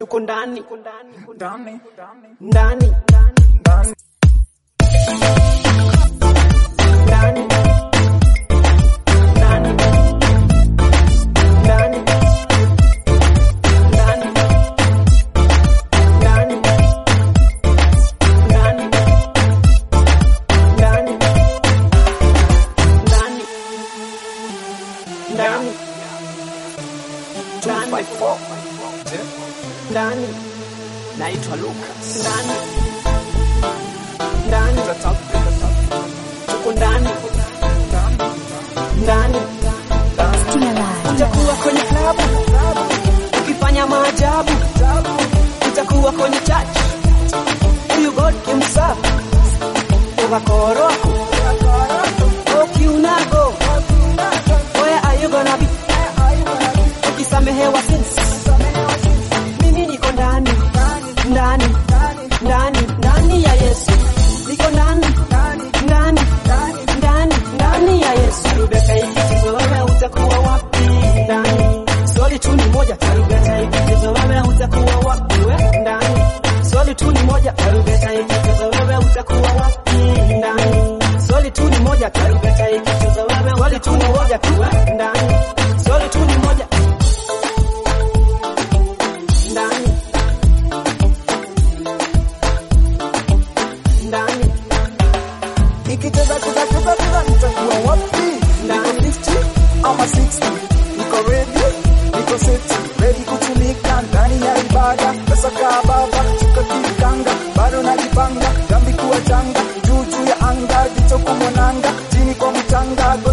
tuko ndani ndani ndani ndani ndani ndani ndani ndani ndani ndani ndani ndani ndani ndani 254 je ndani naitwa Lucas ndani ndani tuko ndani ndani utakuwa kwenye klabu ukifanya maajabu utakuwa kwenye church huyu God himself ukakoroko ukiunago where are you gonna be ukisamehewa sins mimi niko ndani ndani ndani ndani ya Yesu niko ndani ndani ndani ndani ya Yesu tarubeta ikichezwa wewe utakuwa wapi ndani swali tu ni moja tarubeta ikichezwa wewe utakuwa wapi we ndani swali tu ni moja tarubeta ikichezwa wewe utakuwa wapi ndani swali tu ni moja tarubeta ikichezwa wewe swali tu ni moja tu we ndani swali tu ni moja ndani ndani ikicheza cheza cheza cheza nitakuwa wapi niko 50 ama 60 niko ready niko seti ready kutumika ndani ya ibada pesa kaa baba chuka kikanga bado najipanga dhambi kuwa changa juu juu ya anga jicho kumonanga chini kwa mchanga